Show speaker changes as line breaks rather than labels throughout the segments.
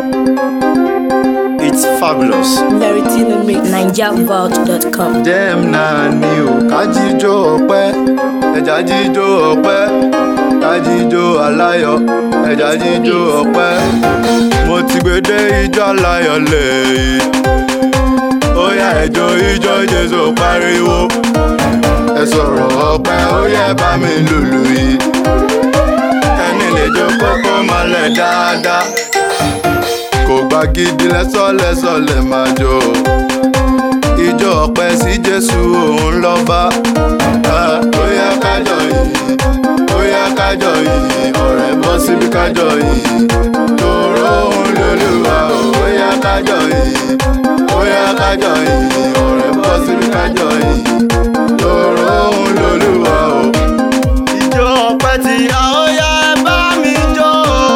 It's fabulous.
Verity the mix. NigerVault.com.
Dem náà ni ò ká jíjó ọpẹ́ ẹja jíjó ọpẹ́ ká jíjó aláyọ̀ ẹja jíjó ọpẹ́ mo ti gbé dé ijó aláyọ̀ lẹ́yìn ó yá ẹjọ́ ijó Jésù pariwo ẹ sọ̀rọ̀ ọpẹ́ ó yẹ bá mi lùlù yìí ẹni lè jó kókó mọ́lẹ̀ dáadáa kò gbá gidi lẹ́sọ̀lẹ́sọ̀ lè máa jó ijó ọpẹ́ sí Jésù òun lọ́ba ó yá kájọ yìí ó yá kájọ yìí ọ̀rẹ́ bọ́ síbi kájọ yìí tòró òun lólúwa ó yá kájọ yìí ó yá kájọ yìí ọ̀rẹ́ bọ́ síbi kájọ yìí tòró òun lólúwa o. ijó ọpẹ́ tí a ó yá ẹ bá mi jó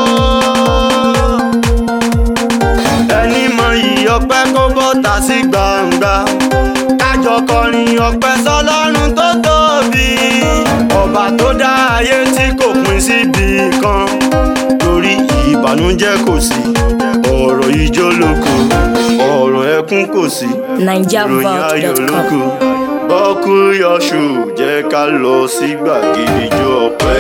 ẹni mọ iyì ọpẹ́ kó bọ́ta sí gbangba kájọ kọrin ọpẹ́ sọ́lọ́run tó tóbi ọba tó dá ayé tí kò pín síbi kan torí ìbànújẹ́ kò sí ọ̀rọ̀ ijó lóko ọ̀rọ̀ ẹkún kò sí ìròyìn ayọ̀ lóko bọ́kú yọṣù jẹ́ ká lọ sí gbàgede ijó ọpẹ́.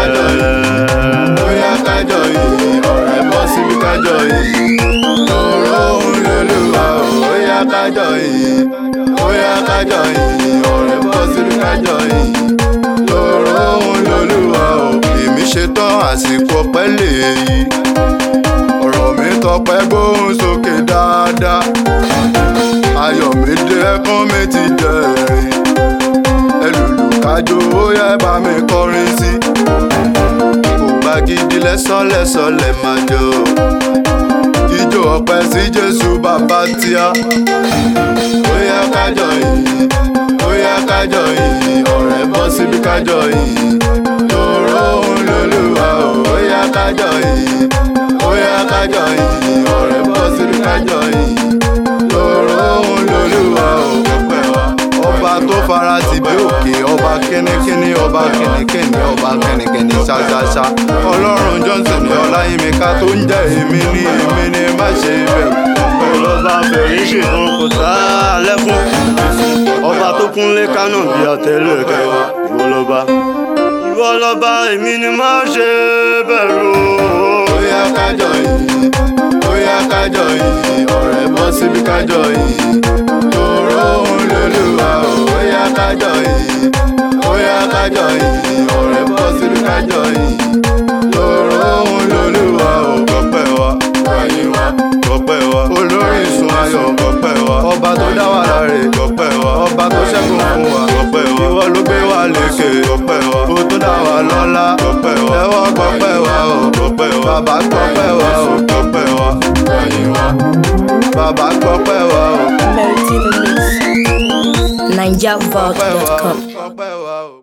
bóyá kájọ yìí ọ̀rẹ́ bọ́ síbi kájọ yìí tòró òun lolúwa o bóyá kájọ yìí bóyá kájọ yìí ọ̀rẹ́ bọ́ síbi kájọ yìí tòró òun lolúwa o. èmi ṣetán àsìkò ọpẹ́ lèyí ọ̀rọ̀ mi tọpẹ́ gbóhùn sókè dáadáa ayọ̀ mi dé ẹkún mi ti dẹ̀rìn ẹlòlù kájọ ó yẹ bá mi kọrin sí kò gbá gidi lẹ́sọ̀lẹ́sọ̀ lẹ̀ máa jó ijó ọpẹ́ sí Jésù bàbá tíá ó yá kájọ yìí ó yá kájọ yìí ọ̀rẹ́ bọ́ síbi kájọ yìí tòró òun lolúwa o ó yá kájọ yìí ó yá kájọ yìí ọ̀rẹ́ bọ́ síbi kájọ yìí tòró òun lolúwa o ọpẹ́ wa ọba tó fara ti bí òkè ọba kínníkínní ọba kìnnìkìnnì ọba kìnnìkìnnì ṣáṣáṣá ọlọ́run johnson ní ọláyímíká tó ń jẹ́ èmi ní èmi ní má ṣe bẹ̀rù. ọlọ́ba fẹ̀rí ṣègùn kò tá a lẹ́kún ọba tó kúnlé kánò bí àtẹlẹ kẹwà ìwọ lọ́ba ìwọ lọ́ba èmi ní má ṣe bẹ̀rù. ó yá kájọ yìí ó yá kájọ yìí ọ̀rẹ́ bọ́ síbi kájọ yìí tòró òun lolúwa o ó yá kájọ yìí ó yá kájọ yìí ọ̀rẹ́ bọ́ síbi kájọ yìí tòró òun lolúwa o kọ́pẹ́ wa wáyé wa kọ́pẹ́ wa olórí ìsun ayọ̀ kọ́pẹ́ wa ọba tó dá wa láre kọ́pẹ́ wa ọba tó ṣẹ́gun fún wa kọ́pẹ́ wa ìwọ ló gbé wa lékè kọ́pẹ́ wa ó tó dá wa lọ́lá kọ́pẹ́ wa ẹwọ́ kọ́pẹ́ wa o kọ́pẹ́ wa bàbá kọ́pẹ́ wa o kọ́pẹ́ wa wáyé wa bàbá kọ́pẹ́ wa o
Verity the mix.
kọ́pẹ́ wa o
NigerVault.com.
kọ́pẹ́ wa o.